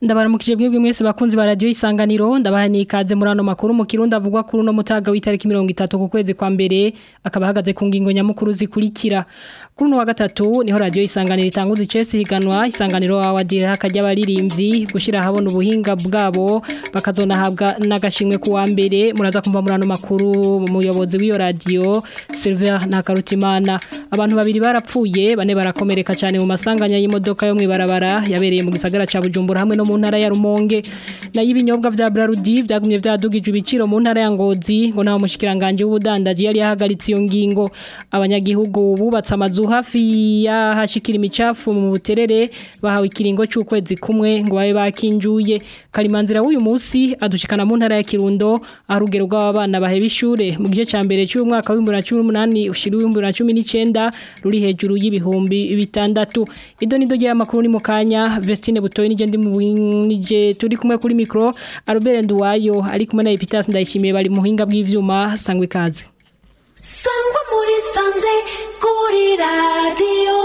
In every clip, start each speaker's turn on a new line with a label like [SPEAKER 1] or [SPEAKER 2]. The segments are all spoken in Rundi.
[SPEAKER 1] ndabaramukije bwebwe mwese bakunzi ba radio isanganiro ndabaha nikaze muri ano makuru mu kirundi avugwa kuri no mutaga w'itariki 30 ku kwezi kwa mbere akaba hagaze ku ngingo nyamukuru zikurikira kuri no wa gatatu niho radio isanganiro itanguza icese higanwa isanganiro wawadira hakajya baririmbyi gushira habona ubuhinga bwabo bakazona habwa nagashimwe ku wa mbere muraza kumva muri ano makuru umuyobozi w'iyo radio Silver Nakarutimana abantu babiri barapfuye bane barakomereka cyane mu masanganya y'imodoka yo mwibarabara yabereye mu gisagara ca Bujumbura hamwe no mu ntara ya Rumonge na y'ibinyobwa vya Brarudi byagumye byadugije ibiciro mu ntara ya Ngozi ngo naho mushikiranganje w'ubudandaji yari yahagaritse iyo ngingo abanyagihugu bubatse amazu hafi ya hashikira imicafu mu buterere bahawe ikiringo cy'ukwezi kumwe ngo babe bakinjuye kalimanzira w'uyu munsi adushikana mu ntara ya Kirundo arugero rw'abana baheba ishure mu gice ca mbere cy'umwaka wa 2018 ushiri wa 2019 ruri hejuru y'ibihumbi bitandatu ido nido giye amakuru ni mukanya Vestine Butoyi nije ndi mu nije turi kumwe kuri micro Albert Nduwayo ari kumwe na Epitas ndayishimiye bari muhinga bw'ivyuma sangwe kaze
[SPEAKER 2] sangwa muri sanze kuri radio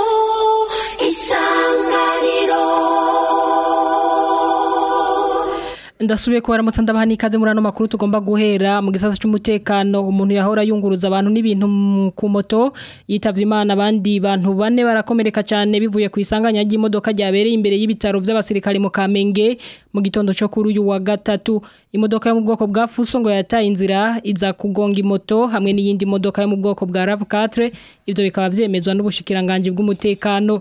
[SPEAKER 2] isanganiro
[SPEAKER 1] ndasubiye ko baramutse ndabaha nikaze muri ano makuru tugomba guhera mu gisasa cy'umutekano umuntu yahora yunguruza abantu n'ibintu ku moto yitavye imana abandi bantu bane barakomereka cyane bivuye ku isanganya ry'imodoka ryabereye imbere y'ibitaro by'abasirikare mu Kamenge mu gitondo cyo kuri uyu wa gatatu imodoka yo mu bwoko bwa Fuso ngo yataye inzira iza kugonga imoto hamwe n'iyindi modoka yo mu bwoko bwa RAV4 ivyo bikaba vyemezwa n'ubushikiranganje bw'umutekano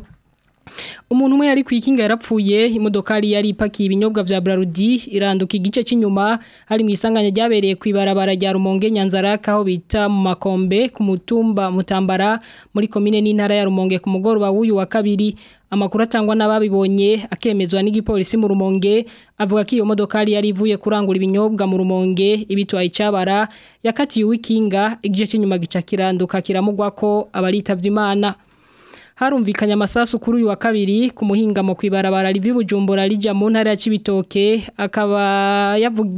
[SPEAKER 1] umuntu umwe yari kwikinga yarapfuye imodokari yari ipakiye ibinyobwa vya Brarudi iranduka igice cy'inyuma hari mu isanganya ryabereye ku ibarabara rya Rumonge Nyanzaraka aho bita mu makombe ku mutumba mutambara muri komine n'intara ya Rumonge ku mugoroba w'uyu wa kabiri amakuru atangwa n'ababibonye akemezwa n'igipolisi mu Rumonge avuga ko iyo modokari yari ivuye kurangura ibinyobwa mu Rumonge ibitwaye icabara yakatiye wikinga igice cy'inyuma gica kiranduka kiramugwa ko abaritavye Imana harumvikanye amasasu kuri uyu wa kabiri ku muhingamo kwibarabara rivi Bujumbura rija mu ntara ya Cibitoke akaba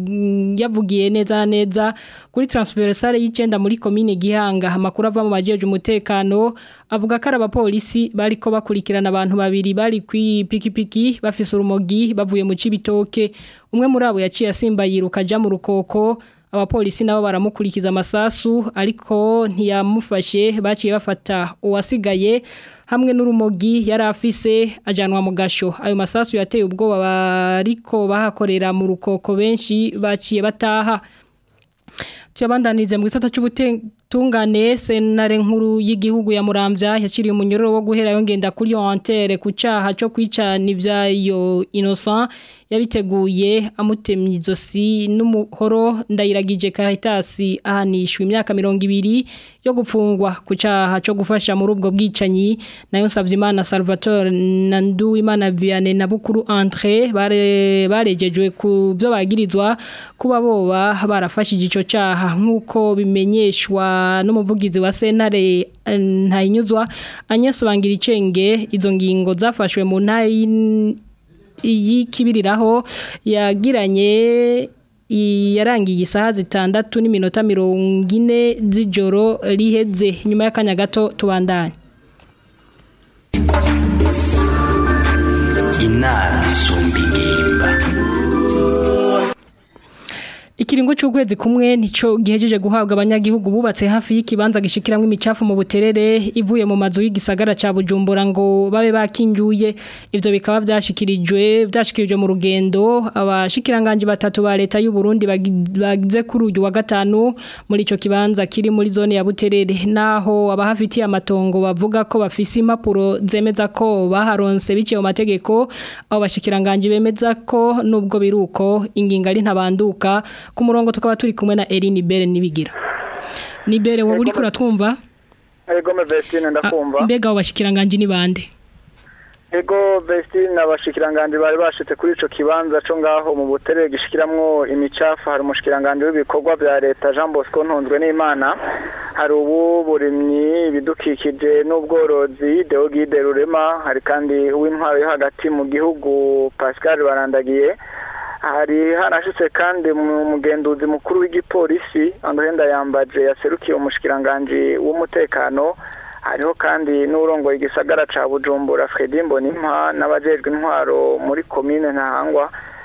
[SPEAKER 1] yavugiye neza na neza kuri transversale y'icenda muri commune Gihanga amakuru ava mu bajeje umutekano avuga ko abapolisi bariko bakurikirana abantu babiri bari kwi pikipiki bafise urumogi bavuye mu Cibitoke umwe muri abo yaciye asimba yiruka ja mu rukoko abapolisi nabo baramukurikiza amasasu ariko ntiyamufashe baciye bafata uwasigaye hamwe n'urumogi yari afise ajanwa mu gasho ayo masasu yateye ubwoba bariko bahakorera mu rukoko benshi baciye bataha tuyabandanize mu gisata cy'ubutungane senare nkuru y'igihugu ya Muramvya yaciriye umunyororo wo guhera yongenda kuri Antere ku caha cyo kwicana ivyayo Innocent yabiteguye amutemye izosi n'umuhoro ndayiragije Caritas ahanishwe imyaka 200 yo gupfungwa ku caha cyo gufasha muri ubwo bwicanyi nayo Savyimana Salvatore Nandu Imana Vianney na Bukuru André bare barejejwe ku byo bagirizwa kuba boba barafashije ico caha nkuko bimenyeshwa n'umuvugizi wa Senare ntayinyuzwa anyasobangira icenge izo ngingo zafashwe mu ntayi y'ikibiriraho yagiranye yarangiye isaha zitandatu n'iminota mirongo ine z'ijoro riheze nyuma y'akanya gato tubandanye
[SPEAKER 3] inama isumba ingimba
[SPEAKER 1] Ikiringo cy'ukwezi kumwe nico gihejeje guhabwa abanyagihugu bubatse hafi y'ikibanza gishikiramwe imicafu mu buterere ivuye mu mazu y'igisagara ca Bujumbura ngo babe bakinjuye ivyo bikaba byashikirijwe byashikirijwe mu rugendo abashikiranganje batatu ba leta y'u Burundi bagize kuri uyu wa gatanu muri ico kibanza kiri muri zone ya buterere naho abahafitiye amatongo bavuga ko bafise impapuro zemeza ko baharonse biciye mu mategeko abo bashikiranganje bemeza ko nubwo biruko inginga ari ntabanduka ku murongo tukaba turi kumwe na Eline Bere nibigira Nibere wowe uri kuratwumva
[SPEAKER 4] Ego me Vestine ndakumva
[SPEAKER 1] Mbega abashikiranganje ni bande
[SPEAKER 4] Ego Vestine abashikiranganje bari bashitse kuri ico kibanza co ngaho mu butere gishikiramwo imicafu hari umushikiranganje w'ibikorwa bya leta Jean Bosco Ntunzwe n'Imana hari ubu burimyi ibidukikije n'ubworozi Deogide Rurema hari kandi uw'intwaro yo hagati mu gihugu Pascal Barandagiye hari harashitse kandi mu mugenduzi mukuru w'igipolisi Andrenda yambaje yaserukiye umushikiranganje w'umutekano hariho kandi n'urongoye igisagara ca Bujumbura Fredy Mbonimpa n'abajejwe intwaro muri commune Ntahangwa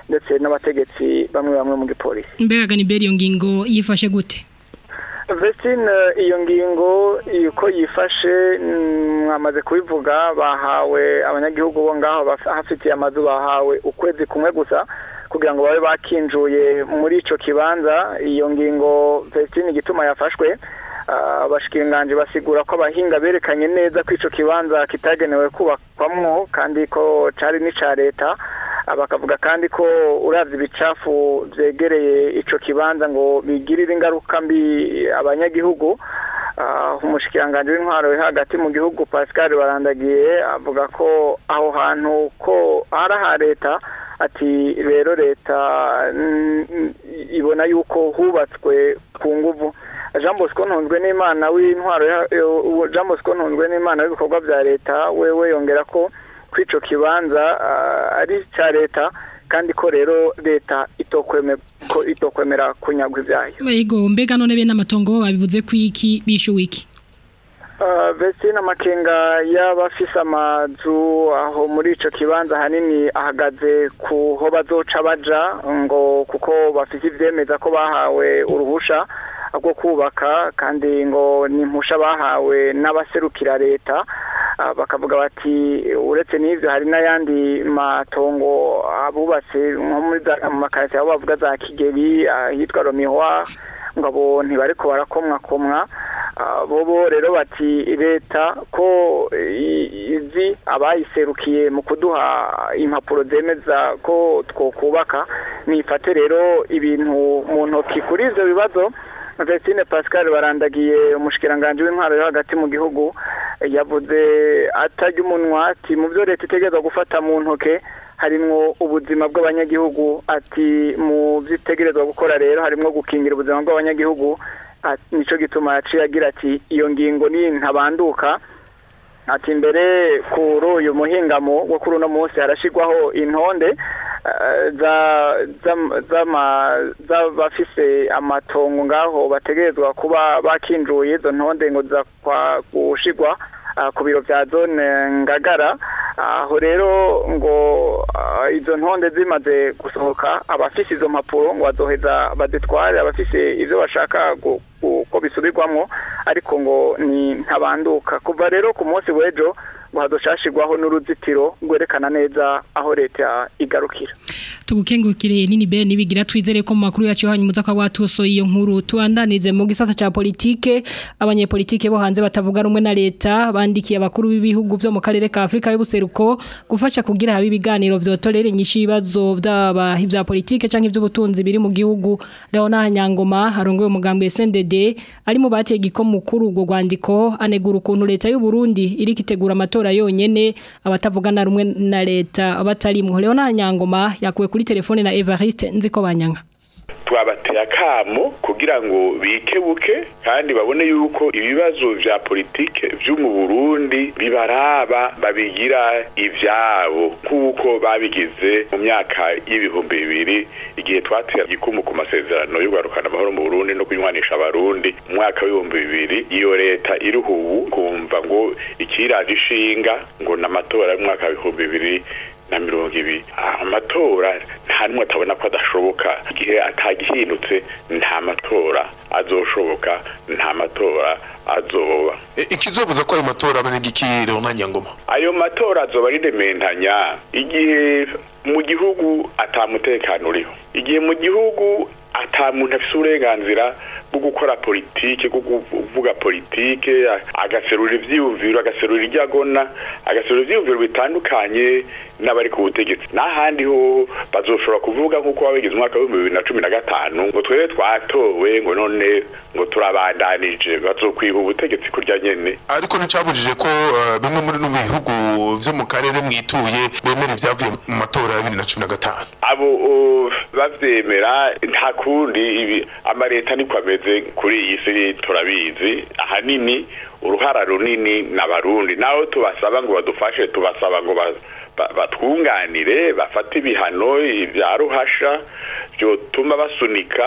[SPEAKER 4] ndetse n'abategetsi bamwe bamwe mu gipolisi
[SPEAKER 1] mbega ganiberi iyo ngingo yifashe gute
[SPEAKER 4] Vestine iyo ngingo uko yifashe mm, mwamaze kubivuga bahawe abanyagihugu bo ngaho baf- hafitiye amazu bahawe ukwezi kumwe gusa kugira ngo babe bakinjuye muri ico kibanza iyo ngingo Vestine igituma yafashwe ah, abashikiranganji basigura ko abahinga berekanye neza ko ico kibanza kitagenewe kubakwamwo kandi ko cari n'ica leta Ah, bakavuga kandi ko uravye ibicafu vyegereye ico kibanza ngo bigirire ingaruka mbi abanyagihugu Ah, umushikiranganji w'intwaro yo hagati mu gihugu Pascal Barandagiye avuga ko aho hantu ko ari aha leta ati rero leta mm, mm, ibona yuko hubatswe ku nguvu Jean Bosco Ntunzwe n'Imana w'intwaro ya- yo- Jean Bosco Ntunzwe n'Imana w'ibikorwa vya leta wewe yongera ko kw'ico kibanza ah, ari ca leta kandi ko rero leta itokweme ko itokwemera kunyagwa ivyayo
[SPEAKER 1] Ego mbega none bene amatongo babivuze kwiki bishu wiki
[SPEAKER 4] Uh, Vestine amakenga y'abafise amazu aho muri ico kibanza hanini ahagaze ku ho bazoca baja ngo kuko bafise ivyemeza ko bahawe uruhusha rwo kubaka kandi ngo ni impusha bahawe n'abaserukira leta Ah, bakavuga bati uretse n'ivyo hari n'ayandi matongo abubatse nko muri za- mu makarite aho bavuga za Kigeli ahitwa Romihwa ngo abo ntibariko barakomwakomwa Ah, bobo rero bati leta ko i- izi abayiserukiye mu kuduha impapuro zemeza ko twokubaka nifate rero ibintu mu ntoki kuri ivyo bibazo Vestine Pascal barandagiye umushikiranganje w'intwaro yo hagati mu gihugu yavuze atarya umunwa ati mu byo leta itegerezwa gufata mu ntoke harimwo ubuzima bw'abanyagihugu ati mu byo itegerezwa gukora rero harimwo gukingira ubuzima bw'abanyagihugu ati nico gituma yaciye agira ati iyo ngingo ni ntabanduka ati mbere kuri uyu muhingamo wo kuri uno munsi harashigwaho intonde eh, za zam- zama- z'abafise amatongo ngaho bategerezwa kuba bakinjuye izo ntonde ngo za kwa gushigwa ah, ku biro vya zone ngagara aho rero ngo ah, izo ntonde zimaze gusohoka abafise izo mpapuro ngo bazoheza bazitware abafise ivyo bashaka gu- gu- ko bisubirwamwo ariko ngo ni ntabanduka kuva rero ku munsi w'ejo ngo hazoshashirwaho n'uruzitiro rwerekana neza aho leta igarukira
[SPEAKER 1] tugukengukire nini be nibigira twizere ko mu makuru yacu hanyuma uza kwa watuso iyo nkuru tuandanize mu gisata ca politike abanyepolitike bo hanze batavuga rumwe na leta bandikiye abakuru b'ibihugu vyo mu karere ka Afrika y'ubuseruko gufasha kugira habe ibiganiro vyotorere nyinshi ibibazo vy'aba ivya politike canke ivy'ubutunzi biri mu gihugu Leona Nyangoma harongoye umugambwe SNDD ari mu bateye giko mukuru ubwo rwandiko anegura ukuntu leta y'u Burundi iri kitegura amatora yonyene abatavugana rumwe na leta batarimwo Leona Nyangoma yakuwe kuri telefone na Evariste nziko banyanga
[SPEAKER 5] twabateye akamo kugira ngo bikebuke kandi babone yuko ibibazo vya politike vyo mu Burundi bibaraba babigira ivyabo kuko babigize mu myaka y'ibihumbi bibiri igihe twatera igikumu ku masezerano yo kugarukana amahoro mu Burundi no kunywanisha abarundi mu mwaka w'ibihumbi bibiri iyo leta iriho ubu kumva ngo ikiraje ishinga ngo n'amatora y'umwaka w'ibihumbi bibiri na mirongo ibiri amatora nta n'umwe atabona ko adashoboka igihe atagihindutse nta matora azoshoboka nta matora azoba
[SPEAKER 6] ikizobuza ko ayo matora aba n'igikiro Nyangoma
[SPEAKER 5] ayo matora azoba ari rementanya igihe mu gihugu atamutekano uriho igihe mu gihugu ata muntu afise uburenganzira bwo gukora politike bwo kuvuga politike agaserura ivyiyumviro agaserura iryo agona agaserura ivyiyumviro bitandukanye n'abari ku butegetsi n'ahandi ho bazoshobora kuvuga nk'uko babigize umwaka w'ibihumbi bibiri na cumi na gatanu ngo twebwe twatowe ngo none ngo turabandanije bazokwiha ubutegetsi kurya nyene
[SPEAKER 6] ariko nticabujije ko eh, bimwe muri no bihugu vyo mu karere mwituye bemera ivyavuye mu matora ya bibiri na cumi na gatanu
[SPEAKER 5] abo o, bavyemera nta kundi ibi amareta niko ameze kuri iyi si turabizi ahanini uruhara runini n'abarundi naho tubasaba ngo badufashe tubasaba ngo ba- ba- batwunganire bafate ibihano vya ruhasha vyotuma basunika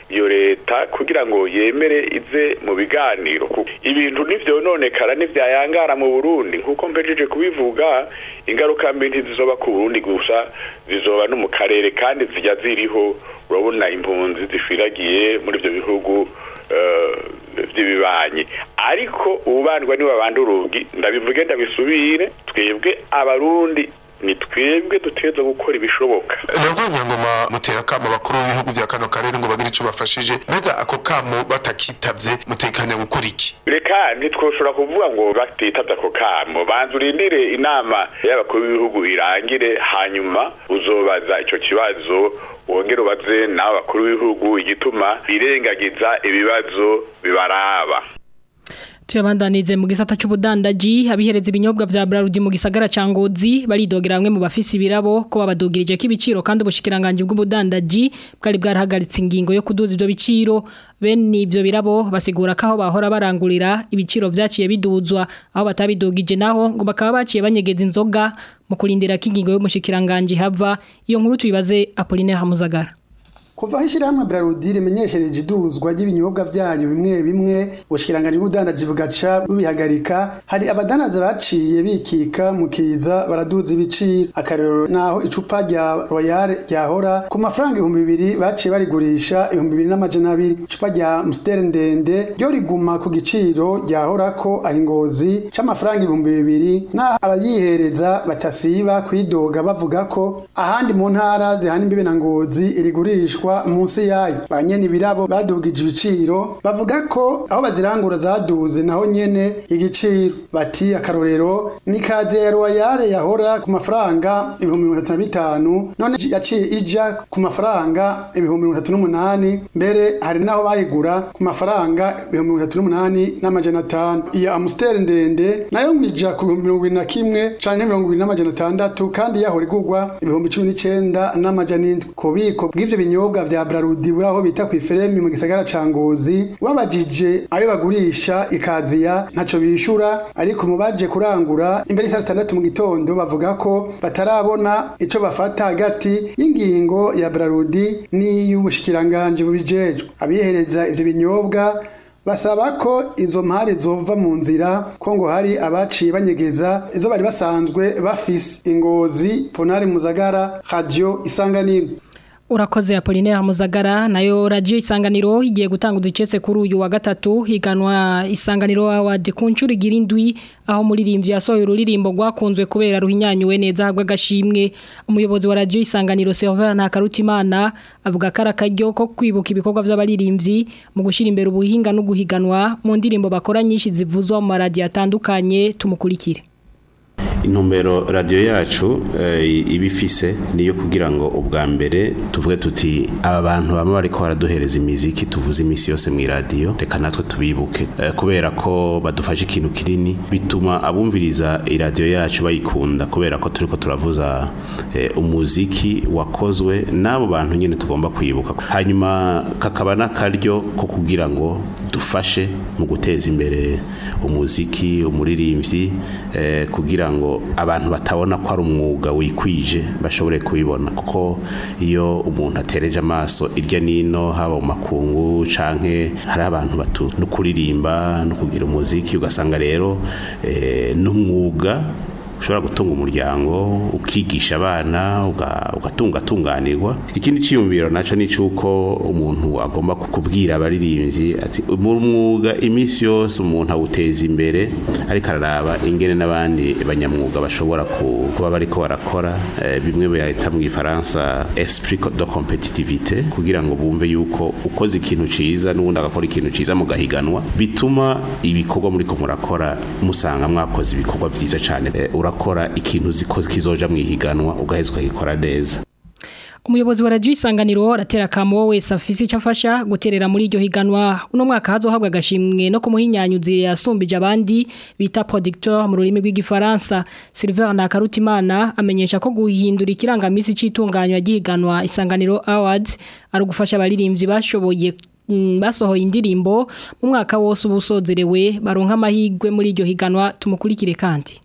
[SPEAKER 5] iyo leta kugira ngo yemere ize mu biganiro Ku- ibintu ntivyononekara ntivyayangara mu Burundi nkuko mpejeje kubivuga ingaruka mbi ntizizoba ku Burundi gusa zizoba no mu karere kandi zijya ziriho urabona impunzi zishwiragiye muri ivyo bihugu eh, vy'ibibanyi ariko ububandwa niwe babanda urugi ndabivuge ndabisubire twebwe abarundi ni twebwe dutegerezwa gukora ibishoboka
[SPEAKER 6] nabwo nyangoma mutera kamo bakuru b'ibihugu bya kano karere ngo bagire ico bafashije mbega ako kamo batakitavye mutekanya gukora iki
[SPEAKER 5] reka ntitwoshobora kuvuga ngo batitavye ako kamo banza urindire inama y'abakuru b'ibihugu irangire hanyuma uzobaza ico kibazo wongere ubaze n'abo bakuru b'ibihugu igituma birengagiza ibibazo bibaraba
[SPEAKER 1] Tuyabandanize mu gisata c'ubudandaji abihereza ibinyobwa vya Brarudi mu gisagara ca Ngozi baridogera bamwe mu bafisi birabo ko babadugirije k'ibiciro kandi ubushikiranganje bw'ubudandaji bwari bwarahagaritse ingingo yo kuduza ivyo biciro bene ivyo birabo basigura ko aho bahora barangurira ibiciro vyaciye biduzwa aho batabidugije naho ngo bakaba baciye banyegeza inzoga mu kurindira ko ingingo y'umushikiranganje hava iyo nkuru tuyibaze Apollinaire Hamuzagara
[SPEAKER 7] Kuva aho ishyirahamwe Brarudi rimenyeshereje iduzwa ry'ibinyobwa byanyu bimwe bimwe ubushikiranganje bw'ubudandaji bugaca bubihagarika hari abadanaza baciye bikika mu kiza baraduza ibiciro akarero naho icupa rya Royal ryahora ku mafaranga ibihumbi bibiri baciye barigurisha ibihumbi bibiri n'amajana abiri icupa rya Amstel ndende ryo riguma ku giciro ryahorako aho ingozi c'amafaranga ibihumbi bibiri naho abayihereza batasiba kwidoga bavuga ko ahandi mu ntara zihana imbibe na ngozi irigurishwa munsi yayo ba nyene ibirabo badugije ibiciro bavuga ko aho bazirangura zaduze naho nyene igiciro bati akarorero ni kaze ya royale yahora ku mafaranga ibihumbi mirongo itatu na bitanu none yaciye ija ku mafaranga ibihumbi mirongo itatu n'umunani mbere hari naho bayigura ku mafaranga ibihumbi mirongo itatu n'umunani n'amajana atanu iya amusiteri ndende nayo ngwija ku bihumbi mirongo ibiri na kimwe canke mirongo ibiri n'amajana atandatu kandi yahora igurwa ibihumbi cumi n'icenda n'amajana indwi ku bubiko bw'ivyo binyobwa vya brarudi buri aho bita kw'iferemi mu gisagara ca ngozi wabajije ayo bagurisha ikaziya ntaco bishura ariko mu baje kurangura imbere y'isa zitandatu mu gitondo bavuga ko batarabona ico bafata hagati y'ingingo ya brarudi n'iy'ubushikiranganje bubijejwe abihereza ivyo binyobwa basaba ko izo mpari zova mu nzira ko ngo hari abaciye banyegeza izo bari basanzwe bafise ingozi ponari muzagara radio isanganiro
[SPEAKER 1] Urakoze Apollinaire Muzagara nayo radio isanganiro igiye gutanguza icese kuri uyu wa gatatu higanwa isanganiro award ku ncuro igira indwi aho muririmbyi yasohoye ururirimbo rwakunzwe kubera ruhinyanyuwe neza hagwa gashimwe umuyobozi wa radio isanganiro Server Ntakarutimana avuga ko arakaryo ko kwibuka ibikorwa by'abaririmbyi mu gushira imbere ubuhinga no guhiganwa mu ndirimbo bakora nyinshi zivuzwa mu radio atandukanye tumukurikire
[SPEAKER 3] intumbero radiyo yacu iba ifise niyo kugira ngo ubwa mbere tuvuge tuti aba bantu baba bariko baraduhereza imiziki tuvuze iminsi yose mu iradiyo reka natwe tubibuke Eh, kubera ko badufashe ikintu kinini bituma abumviriza iradiyo yacu bayikunda kubera ko turiko turavuza eh, umuziki wakozwe n'abo bantu nyine tugomba kwibuka hanyuma kakaba n'akaryo ko kugira ngo dufashe mu guteza imbere umuziki umuririmbyi eh, kugira ngo abantu batabona ko ari umwuga wikwije bashobore kubibona kuko iyo umuntu atereje amaso irya nino haba mu makungu canke hari abantu batu no kuririmba no kugira umuziki ugasanga rero eh, n'umwuga ushobora gutunga umuryango ukigisha abana uga- ugatunga atunganirwa ikindi cyiyumviro naco ni cyuko umuntu agomba kubwira abaririmbyi ati mu mwuga iminsi yose umuntu awuteza imbere ariko araraba ingene n'abandi banyamwuga bashobora ku- kuba bariko barakora eh, bimwe bayita mu gifaransa esprit de competitivité kugira ngo bumve yuko ukoze ikintu ciza n'ubundi agakora ikintu ciza mugahiganwa bituma ibikorwa muriko murakora musanga mwakoze ibikorwa vyiza cane Eh, urakora ikintu ziko kizoja mwihiganwa ugaheza ukagikora neza
[SPEAKER 1] Umuyobozi wa radio isanganiro aratera kamo wese afise icyo afasha guterera muri iryo higanwa uno mwaka hazohabwa agashimwe no kumuhinyanyuzi yasumbije abandi bita producteur mu rurimi rw'igifaransa Silver Nakarutimana amenyesha ko guhindura ikirangamisi c'itunganywa ry'ihiganwa isanganiro awards ari ugufasha abaririmbyi bashoboye mm, basohoye indirimbo mu mwaka wose ubusozerewe baronka amahigwe muri iryo higanwa tumukurikire kandi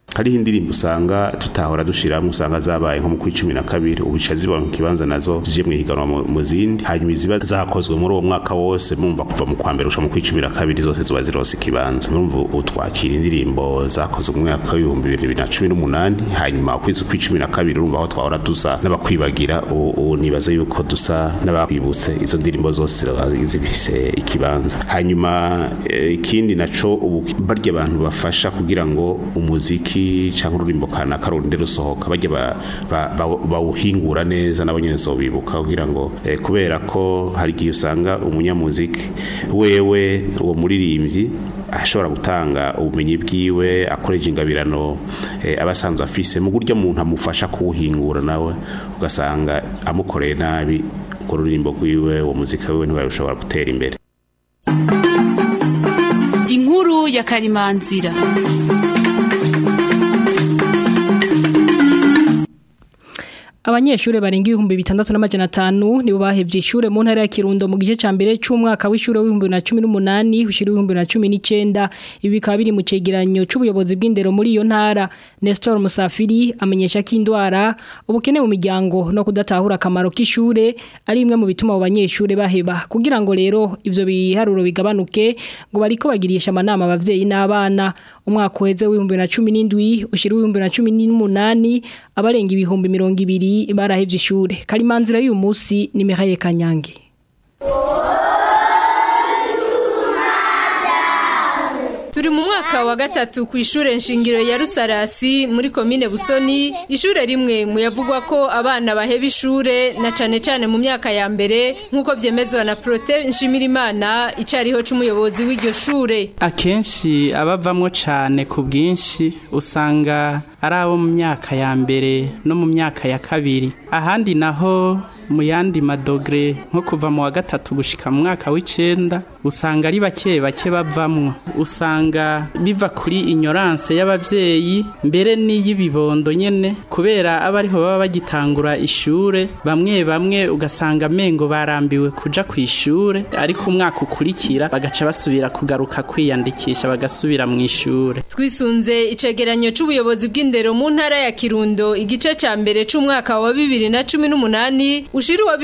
[SPEAKER 3] hariho indirimbo usanga tutahora dushiramwo usanga zabaye nko mu kwi cumi na kabiri ubu zica ziba mu kibanza nazo zije mu higanwa mu- mu zindi hanyuma iziba zakozwe muri uwo mwaka wose mumva kuva mu kwa mbere gushika mu kwi cumi na kabiri zose ziba zirose ikibanza murumva ubu twakira indirimbo zakozwe mu mwaka w'ibihumbi bibiri na cumi n'umunani hanyuma ukwezi kwi cumi na kabiri urumva aho twahora dusa n'abakwibagira ubu ubu nibaza yuko dusa n'abakwibutse izo ndirimbo zose ziraba zifise ikibanza hanyuma eh, ikindi naco ubu barya abantu bafasha kugira ngo umuziki cyangwa ururimbo kanaka rundi rusohoka bajya ba- ba- ba- bawuhingura neza nabo nyene zobibuka kugira ngo eh, kubera ko hari igihe usanga umunyamuziki wewe uwo muririmbyi ashobora gutanga ubumenyi bwiwe akoresha ingabirano eh, aba asanzwe afise mu buryo umuntu amufasha kuwuhingura nawe ugasanga amukoreye nabi urwo rurimbo rwiwe uwo muzika wiwe ntibarushobora gutera imbere
[SPEAKER 8] inkuru ya karimanzira
[SPEAKER 1] Abanyeshure barenga ibihumbi bitandatu n'amajana atanu nibo bahevye ishure mu ntara ya Kirundo mu gice ca mbere c'umwaka w'ishure w'ibihumbi na cumi n'umunani ushira w'ibihumbi na cumi n'icenda ibi bikaba biri mu cegeranyo c'ubuyobozi bw'indero muri iyo ntara Nestor Musafiri amenyesha ko indwara ubukene mu miryango no kudatahura akamaro k'ishure ari imwe mu bituma abo banyeshure baheba kugira ngo rero ivyo biharuro bigabanuke ngo bariko bagirisha amanama abavyeyi n'abana umwaka uheze w'ibihumbi na cumi n'indwi ushira w'ibihumbi na cumi n'umunani abarenga ibihumbi mirongo ibiri barahevye ishure karimanzira y'uyu munsi ni Mihaye Kanyange
[SPEAKER 9] Turi mu mwaka wa gatatu ku ishure nshingiro ya Rusarasi muri komine Busoni ishure rimwe mu yavugwa ko abana baheba ishure na cane cane mu myaka ya mbere nkuko vyemezwa na Prote Nshimirimana icariho c'umuyobozi w'iryo shure
[SPEAKER 10] akenshi abavamwo cane ku bwinshi usanga ari abo mu myaka ya mbere no mu myaka ya kabiri ahandi naho mu yandi madogre nko kuva mu wa gatatu gushika mu mwaka w'icenda usanga ari bake bake bavamwo usanga biva kuri ignorance y'abavyeyi mbere n'iy'ibibondo nyene kubera aba ariho baba bagitangura ishure bamwe bamwe ugasanga mengo barambiwe kuja ku ishure ariko umwaka ukurikira bagaca basubira kugaruka kwiyandikisha bagasubira mu ishure
[SPEAKER 9] Twisunze icegeranyo c'ubuyobozi bw'indero mu ntara ya Kirundo igice ca mbere c'umwaka wa 2018 ushira wa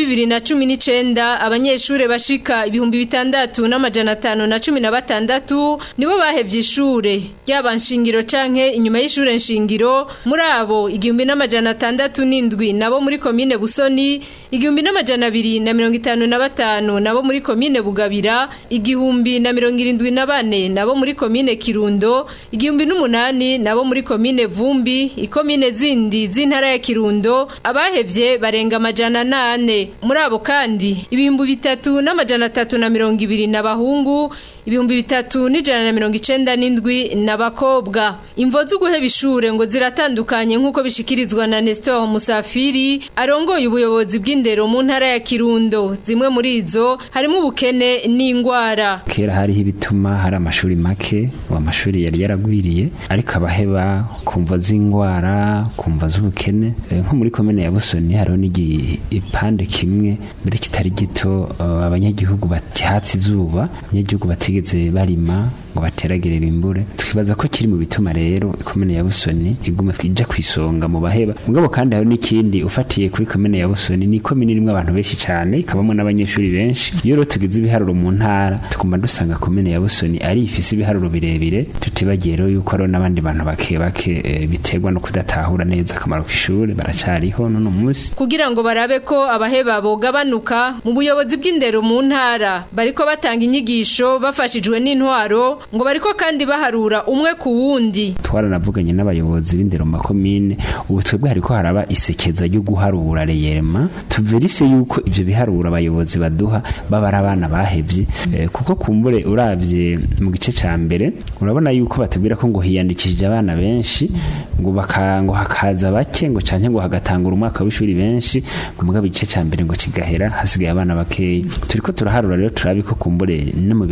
[SPEAKER 9] 2019 abanyeshure bashika ibihumbi bitandatu n'amajana atanu na cumi na batandatu nibo bahevye ishure ryaba nshingiro canke inyuma y'ishure nshingiro muri abo igihumbi n'amajana atandatu n'indwi nabo muri komine Busoni igihumbi n'amajana abiri na mirongo itanu na batanu nabo muri komine Bugabira igihumbi na mirongo irindwi na bane nabo muri komine Kirundo igihumbi n'umunani nabo muri komine Vumbi ikomine zindi z'intara ya Kirundo abahevye barenga amajana nane muri abo kandi ibihumbi bitatu n'amajana atatu na mirongo ibiri n'abahungu ibihumbi bitatu n'ijana na mirongo icenda n'indwi n'abakobwa imvo z'uguheba ishure ngo ziratandukanye nk'uko bishikirizwa na Nestor Musafiri arongoye ubuyobozi bw'indero mu ntara ya Kirundo zimwe muri izo harimo ubukene n'ingwara
[SPEAKER 11] kera hariho ibituma hari amashuri make uwo amashuri yari yaragwiriye ariko abaheba kumva z'ingwara kumva z'ubukene Eh, nko muri komine ya busoni hariho n'igipande kimwe mbere kitari gito eh, abanyagihugu bakihatse izuba abanyagihugu batigeze barima ngo bateragire bimbure twibaza ko kiri mu bituma rero komine ya busoni iguma ija kwisonga mu baheba mugabo kandi hari n'ikindi ufatiye kuri komine ya busoni ni komine irimwo abantu benshi cyane ikabamo n'abanyeshuri benshi iyo rero tugize ibiharuro mu ntara tuguma dusanga komine ya busoni ari ifise ibiharuro birebire tutibagiye rero yuko hariho n'abandi bantu bake bake eh, biterwa no kudatahura neza akamaro k'ishuri baracariho none munsi
[SPEAKER 9] kugira ngo barabe ko abaheba bogabanuka mu buyobozi bw'indero mu ntara bariko batanga inyigisho bafashijwe n'intwaro ngo bariko kandi baharura umwe ku wundi
[SPEAKER 11] twaranavuganye n'abayobozi b'indero mu makomine ubu twebwe hariko haraba isekeza ryo guharura reyema tuverise yuko ivyo biharura abayobozi baduha baba ari abana bahevye eh, kuko kumbure uravye mu gice ca mbere urabona yuko batubwira ko ngo hiyandikishije abana benshi ngo baka ngo hakaza bake ngo canke ngo hagatangura umwaka w'ishuri benshi ngo mugabo igice ca mbere ngo kigahera hasigaye abana bakeyi turiko turaharura rero turabi ko kumbure no mu biharuro baba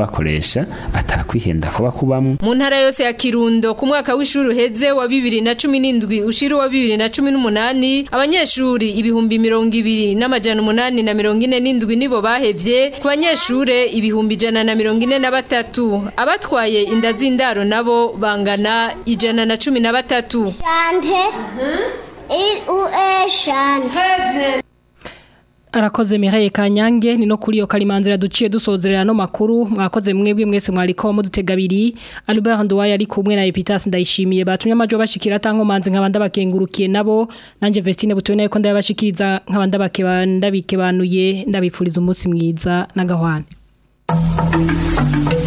[SPEAKER 11] bakoresha atakwihenda kuba kubamwo
[SPEAKER 9] mu ntara yose ya Kirundo ku mwaka w'ishuri uheze wa 2017 ushira wa 2018 abanyeshuri ibihumbi mirongo ibiri n'amajana umunani na mirongo ine n'indwi nibo bahevye ku banyeshure ibihumbi ijana na mirongo ine na batatu abatwaye inda z'indaro nabo bangana ijana na cumi na batatu
[SPEAKER 12] Shante. Il ou est shante.
[SPEAKER 1] arakoze Mireille Kanyange ni no kuri yo kalimanzira duciye dusozerera no makuru mwakoze mwebwe mwese mwariko mudutega abiri Albert Nduwaye ari kumwe na Epitas ndayishimiye batumye amajo bashikira tanko manze nkabanda bakengurukiye nabo nanje Vestine butuye nayo ko ndabashikiriza nkabanda bakebanda bikebanuye ndabipfuriza umunsi mwiza na gahwane